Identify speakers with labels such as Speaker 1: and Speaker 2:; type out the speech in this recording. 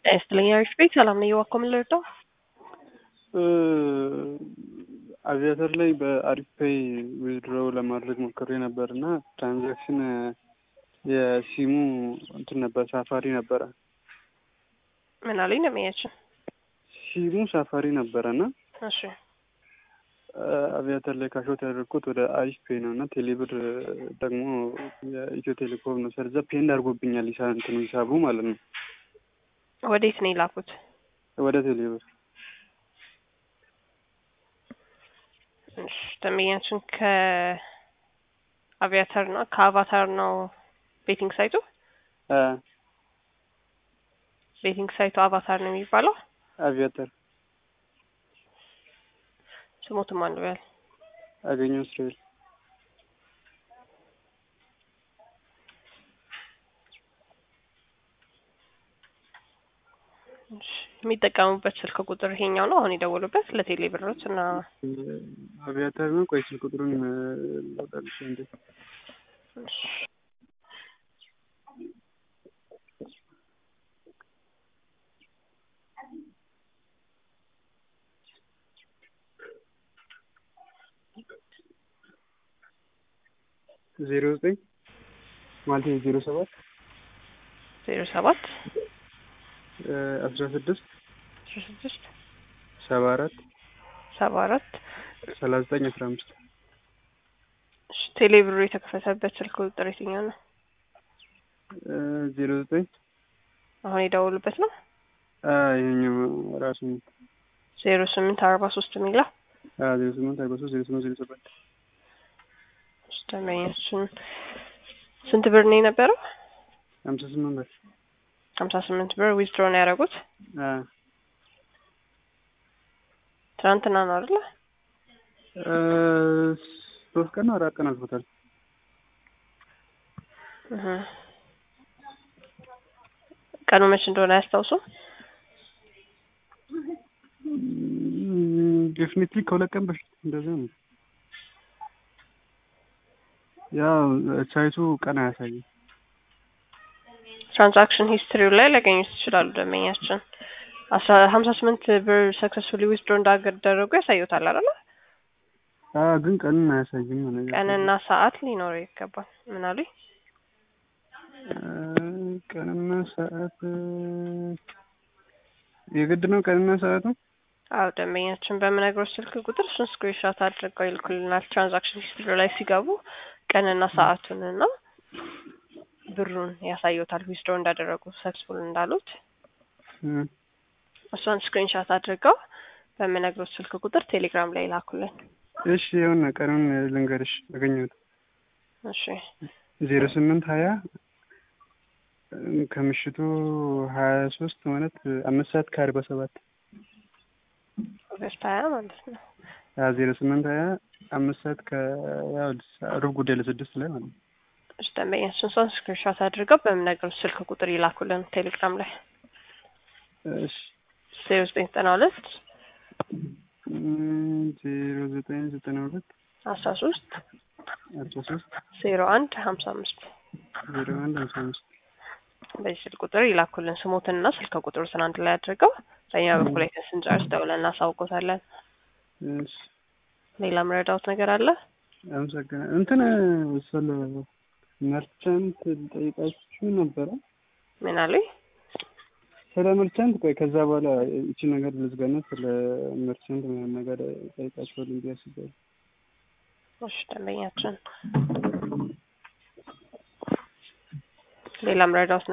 Speaker 1: ጤና አሪፍ ቤት ሰላም ነው። እየዋኮ ምን ልርዳው?
Speaker 2: አቪያተር ላይ በአሪፍ ፔይ ዊዝድሮው ለማድረግ ሞክሬ ነበር እና ትራንዛክሽን የሲሙ እንትን ነበር ሳፋሪ ነበረ።
Speaker 1: ምን አለኝ ነው የሚያችን?
Speaker 2: ሲሙ ሳፋሪ ነበረ እና
Speaker 1: እሺ
Speaker 2: አቪያተር ላይ ካሾት ያደረግኩት ወደ አሪፍ ፔይ ነው እና ቴሌብር ደግሞ የኢትዮ ቴሌኮም ነው። ስለዛ ፔንድ አድርጎብኛል ሂሳ እንትኑ ሂሳቡ ማለት ነው።
Speaker 1: ወዴት ነው የላኩት?
Speaker 2: ወደ ቴሌብር
Speaker 1: እሺ ደንበኛችን ከአቪያተር ነው ከአቫታር ነው ቤቲንግ ሳይቱ ቤቲንግ ሳይቱ አቫታር ነው የሚባለው።
Speaker 2: አቪያተር
Speaker 1: ስሞትም አንዱ ያል
Speaker 2: አገኘው እስራኤል
Speaker 1: የሚጠቀሙበት ስልክ ቁጥር ይሄኛው ነው አሁን የደወሉበት ለቴሌ ብሮች እና
Speaker 2: አቪያተር ነው። ቆይ ስልክ ቁጥሩን ላውጣልሽ እንዴ ዜሮ ዘጠኝ ማለት ዜሮ ሰባት
Speaker 1: ዜሮ ሰባት
Speaker 2: አስራ ስድስት
Speaker 1: አስራ ስድስት
Speaker 2: ሰባ አራት
Speaker 1: ሰባ አራት
Speaker 2: ሰላሳ ዘጠኝ አስራ አምስት
Speaker 1: ቴሌ ብሩ የተከፈተበት ስልክ ቁጥር የትኛው ነው?
Speaker 2: ዜሮ ዘጠኝ
Speaker 1: አሁን የደወሉበት ነው።
Speaker 2: ይሄኛው ራሱ
Speaker 1: ዜሮ ስምንት አርባ ሶስት የሚለው
Speaker 2: ዜሮ ስምንት አርባ ሶስት ዜሮ ስምንት ዜሮ ሰባት
Speaker 1: ደንበኛችን ስንት ብር ነው የነበረው?
Speaker 2: ሀምሳ ስምንት ብር
Speaker 1: ሀምሳ ስምንት ብር ዊዝድሮ ነው ያደረጉት። ትናንትና ነው አይደለ?
Speaker 2: ሶስት ቀን ነው አራት ቀን አልፎታል።
Speaker 1: ቀኑ መች እንደሆነ አያስታውሱም?
Speaker 2: ዴፊኒትሊ ከሁለት ቀን በፊት እንደዛ ነው። ያው ሳይቱ ቀን አያሳይም።
Speaker 1: ትራንዛክሽን ሂስትሪው ላይ ሊያገኙት ይችላሉ። ደንበኛችን አስራ ሀምሳ ስምንት ብር ሰክሰስፉሊ ዊዝድሮ እንዳደረጉ ያሳዩታል አይደለ?
Speaker 2: ግን ቀንን አያሳይም።
Speaker 1: ቀንና ሰዓት ሊኖረው ይገባል። ምን አሉኝ?
Speaker 2: ቀንና ሰዓት የግድ ነው። ቀንና ሰዓቱ
Speaker 1: አዎ፣ ደንበኛችን በምነግሮች ስልክ ቁጥር እሱን ስክሪንሾት አድርገው ይልኩልናል። ትራንዛክሽን ሂስትሪ ላይ ሲገቡ ቀንና ሰዓቱንና ብሩን ያሳዩታል። ዊዝድሮ እንዳደረጉ ሰክስፉል እንዳሉት እሷን ስክሪንሾት አድርገው በምነግሮች ስልክ ቁጥር ቴሌግራም ላይ ላኩልን።
Speaker 2: እሺ የሆነ ቀኑን ልንገርሽ አገኘሁት።
Speaker 1: እሺ
Speaker 2: ዜሮ ስምንት ሀያ ከምሽቱ ሀያ ሶስት ማለት አምስት ሰዓት ከአርባ ሰባት
Speaker 1: ኦገስት ሀያ ማለት ነው።
Speaker 2: ዜሮ ስምንት ሀያ አምስት ሰዓት ከሩብ ጉዳይ ለስድስት ላይ ማለት ነው።
Speaker 1: እሺ ደንበኛችን እሷን ስክሪንሾት አድርገው በምነግሮች ስልክ ቁጥር ይላኩልን ቴሌግራም ላይ
Speaker 2: እሺ
Speaker 1: ዜሮ ዘጠኝ ዘጠና ሁለት
Speaker 2: ዜሮ ዘጠኝ ዘጠና ሁለት
Speaker 1: አስራ ሶስት
Speaker 2: አስራ ሶስት
Speaker 1: ዜሮ አንድ ሀምሳ አምስት
Speaker 2: ዜሮ አንድ ሀምሳ አምስት
Speaker 1: በዚህ ስልክ ቁጥር ይላኩልን ስሞትንና ስልክ ቁጥሩን አንድ ላይ አድርገው በእኛ በኩል አይተን ስንጨርስ ደውለን እናሳውቆታለን። ሌላ ምረዳውት ነገር አለ?
Speaker 2: አመሰግናለሁ። እንትን ስለ መርቻንት ጠይቃችሁ ነበረ።
Speaker 1: ምን አሉኝ?
Speaker 2: ስለ መርቻንት ቆይ፣ ከዛ በኋላ እቺ ነገር ልዝጋና ስለ መርቻንት ምናምን ነገር ጠይቃችኋል እንዲ ያስባል።
Speaker 1: እሺ ደንበኛችን ሌላ ምረዳውት